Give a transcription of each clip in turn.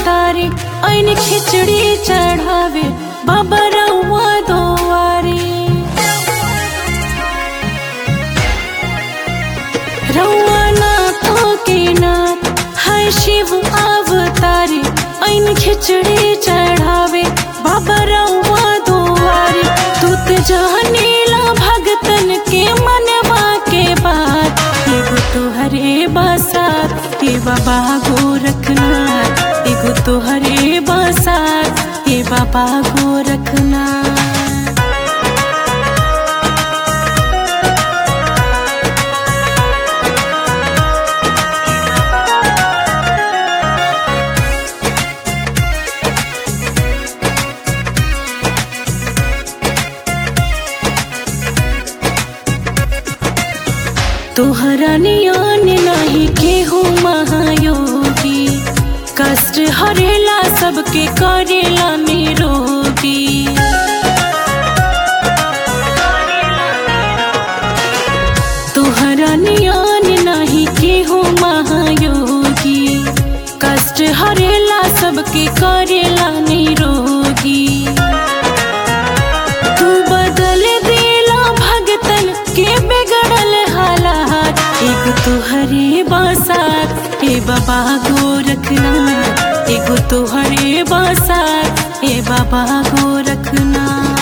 अवतारी ऐन खिचड़ी चढ़ावे बाबा रउआ दोवारी रउआ नाथों के नाथ है शिव अवतारी ऐन खिचड़ी चढ़ावे बाबा रउआ दोवारी तू ते जानेला भगतन के मनवा के बात एगो तोहरे बसात हे बाबा गोरखनाथ एगो तोहरे बसात हे बाबा गोरखनाथ तोहरा नियान नाही केहू महायोगी कष्ट हरेला सबके करेला निरोगी तोहरा नियान नाही केहू महायोगी कष्ट हरेला सबके करेला निरोगी तू बदल देला भगतन के बिगड़ल हालात एगो तुहरे बसात हे बाबा गोरखनाथ एगो तुहरे बसात हे बाबा गोरखनाथ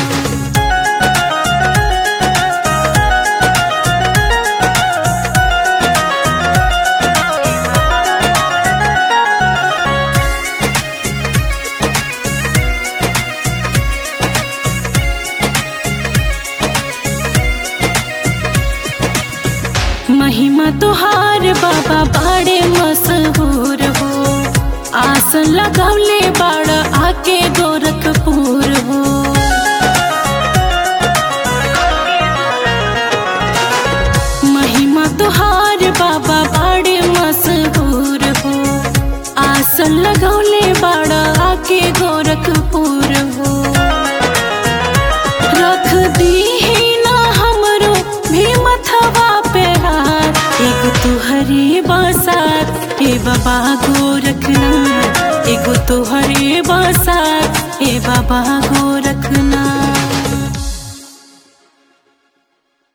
महिमा तुहार बाबा बाड़े मशहूर हो आसन लगौले बाड़ आके गोरखपुर हो महिमा तुहार बाबा बाड़े मशहूर हो आसन लगौले बाड़ आके गोरखपुर हो रख दी ना हमरो भी मथवा पे हाथ एगो तुहरे बसात हे बाबा गोरखनाथ एगो तुहरे बसात हे बाबा गोरखनाथ